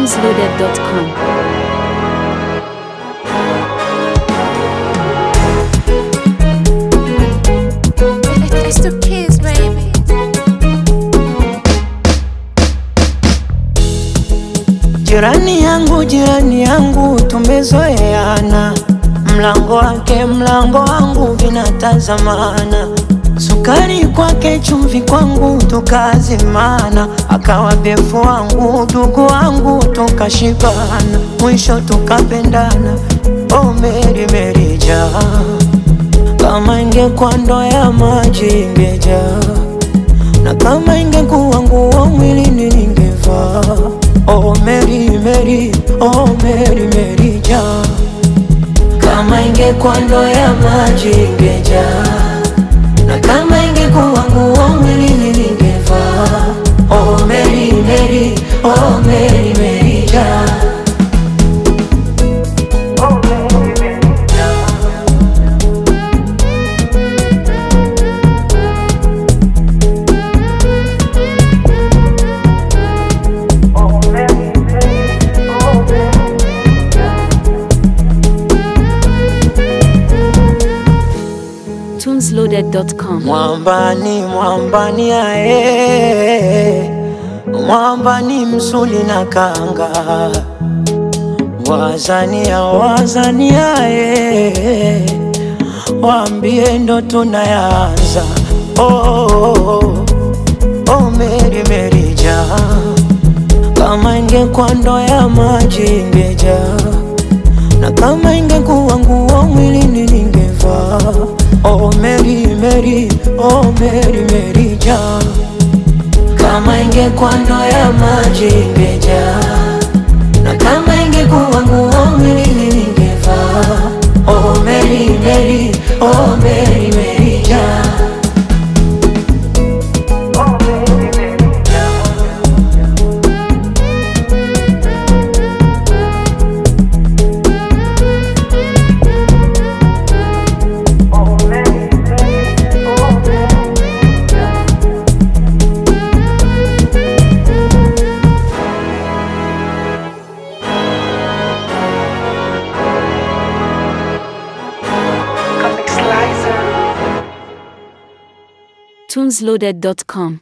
tunesloaded.com. It's the kids, baby. Jirani yangu, jirani yangu, tumezoeana, mlango wake mlango wangu vinatazamana, sukari kwake chumvi kwangu tukazimana, akawa befu wangu dugu wangu tukashibana, mwisho tukapendana. Oh Meri Meri jaa, kama ingekuwa ndoo ya maji ingejaa na kama ingekuwa nguo mwilini ningevaa. Oh Mary Mary, oh Mary Mary jaa, kama ingekuwa ndoo ya maji ingejaa, na kama ingekuwa nguo mwilini ningevaa. Oh Mary Mary, oh Mary Mary jaa. Oh Mary Mary jaa. Oh Mary Mary, oh Mary jaa. tunesloaded.com. Mwambani, mwambani ae, mwambani msuli na kanga, wazania, wazania ae, waambie ndo tunayanza. Oh, oh, oh, oh, Meri Meri jaa, kama ingekuwa ndoo ya maji ingejaa na kama ingekuwa nguo mwilini ningevaa. Oh Mary Mary, oh Mary Mary jaa, kama ingekuwa ndoo ya maji ingejaa, na kama ingekuwa nguo mwilini ningevaa. Oh Mary Mary, oh Mary Mary jaa. Oh Mary Mary jaa. Oh Mary Mary, oh Mary jaa. tunesloaded.com.